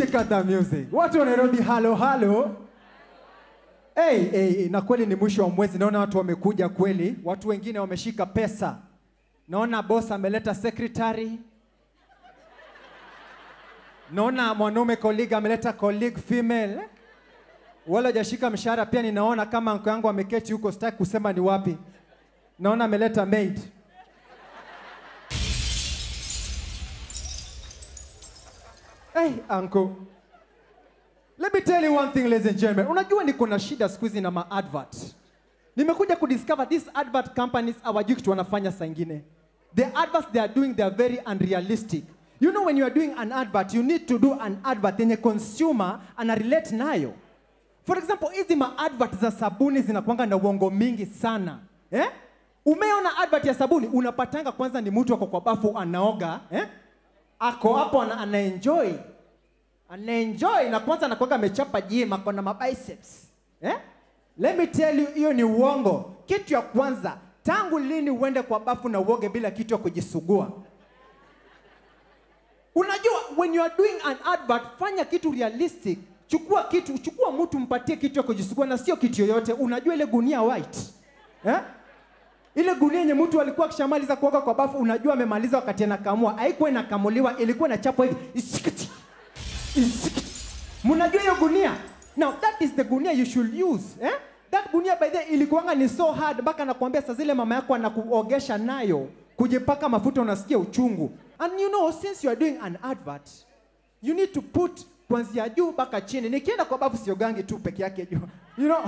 cut the music. Watu wa Nairobi, halo halo. Hey, hey, hey, na kweli ni mwisho wa mwezi, naona watu wamekuja kweli. Watu wengine wameshika pesa. Naona boss ameleta secretary. Naona mwanaume colleague ameleta colleague female. Wala hajashika mshahara pia ninaona kama anko yangu ameketi huko, sitaki kusema ni wapi. Naona ameleta maid. Hey, uncle. Let me tell you one thing, ladies and gentlemen. Unajua niko na shida siku hizi na ma-advert. Nimekuja kudiscover these advert companies hawajui kitu wanafanya saa ingine. The adverts they are doing, they are very unrealistic. You know when you are doing an advert, you need to do an advert yenye consumer ana relate nayo. For example, hizi ma-advert za sabuni zinakuanga na uongo mingi sana. Eh? Umeona advert ya sabuni, unapatanga kwanza ni mtu ako kwa bafu anaoga, eh? Ako hapo ana, anaenjoy anaenjoy na kwanza anakuwaga amechapa gym ako na mabiceps eh? Let me tell you, hiyo ni uongo. Kitu ya kwanza, tangu lini uende kwa bafu na uoge bila kitu ya kujisugua? Unajua, when you are doing an advert, fanya kitu realistic. Chukua kitu, chukua mtu mpatie kitu ya kujisugua na sio kitu yoyote. Unajua ile gunia white eh? Ile gunia yenye mtu alikuwa akishamaliza kuoga kwa bafu, unajua amemaliza wakati anakamua, haikuwa inakamuliwa, ilikuwa inachapwa hivi isikiti isikiti. Mnajua hiyo gunia? Now that is the gunia you should use eh? That gunia by the way ilikuwanga ni so hard mpaka nakwambia saa zile mama yako anakuogesha nayo kujipaka mafuta unasikia uchungu. And you know since you are doing an advert you need to put kuanzia juu mpaka chini. Nikienda kwa bafu siogangi tu peke yake juu. You know?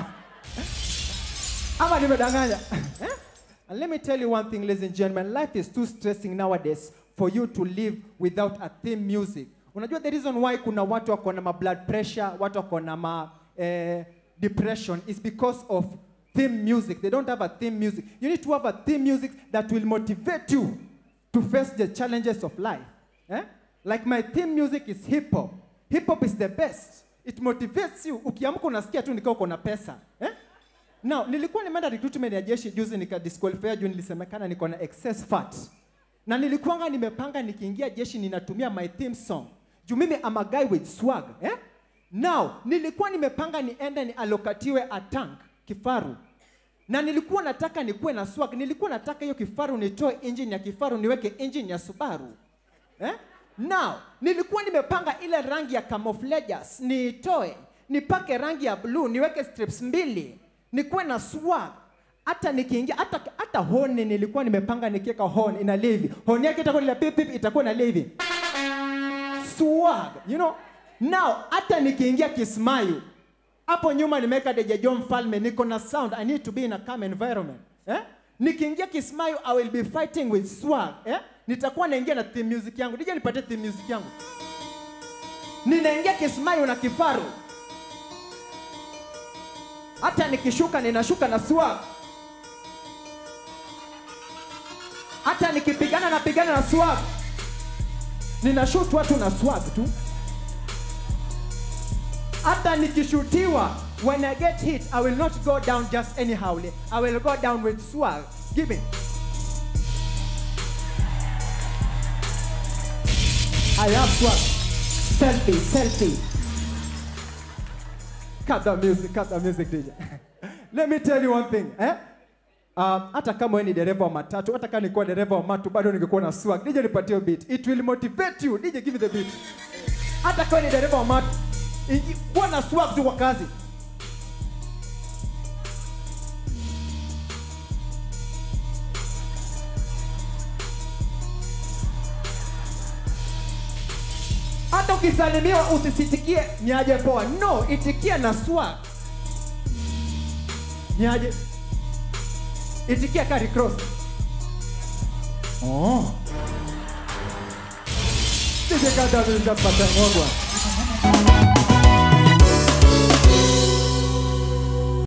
Ama nimedanganya. eh? And let me tell you one thing, ladies and gentlemen, life is too stressing nowadays for you to live without a theme music. Unajua the reason why kuna watu wako na ma blood pressure, watu wako na ma eh, depression is because of theme music. They don't have a theme music. You need to have a theme music that will motivate you to face the challenges of life. Eh? Like my theme music is hip hop. Hip hop is the best. It motivates you. Ukiamka unasikia tu nikiwa uko na pesa. Eh? Now, nilikuwa nimeenda recruitment ya jeshi juzi nika disqualify juu nilisemekana niko na excess fat. Na nilikuwanga nimepanga nikiingia jeshi ninatumia my theme song. Juu mimi am a guy with swag, eh? Now, nilikuwa nimepanga niende ni alokatiwe a tank, kifaru. Na nilikuwa nataka nikuwe na swag. Nilikuwa nataka hiyo kifaru nitoe engine ya kifaru niweke engine ya Subaru. Eh? Now, nilikuwa nimepanga ile rangi ya camouflages niitoe, nipake rangi ya blue, niweke strips mbili, nikuwe na swag. Hata nikiingia hata hata honi nilikuwa nimepanga nikiweka horn ina hivi. Horn yake itakuwa ile pip pip itakuwa na hivi. Swag, you know? Now, hata nikiingia Kismayu, hapo nyuma nimeweka Deja John Mfalme, niko na sound. I need to be in a calm environment. Eh? Nikiingia Kismayu, I will be fighting with swag. Eh? Nitakuwa naingia na theme music yangu. Dija nipatie theme music yangu. Ninaingia Kismayu na kifaru. Hata nikishuka ninashuka na swag. Hata nikipigana napigana na swag. Ninashoot watu na swag tu. Hata nikishutiwa, when I get hit, I will not go down just anyhow. I will go down with swag. Give me. I have swag. Selfie, selfie. Cut the music, cut the music, DJ. Let me tell you one thing, eh? Um, hata kama wewe ni dereva wa matatu, hata kama nilikuwa dereva wa matu, bado ningekuwa na swag. DJ nipatie beat. It will motivate you. DJ give me the beat. Hata kama ni dereva wa matu, iji- kuwa na swag tu kwa kazi. Hata ukisalimiwa usisitikie niaje poa. No, itikia na swag. Niaje? Itikia kari cross. Oh. Sije kada vile kapata ngogwa.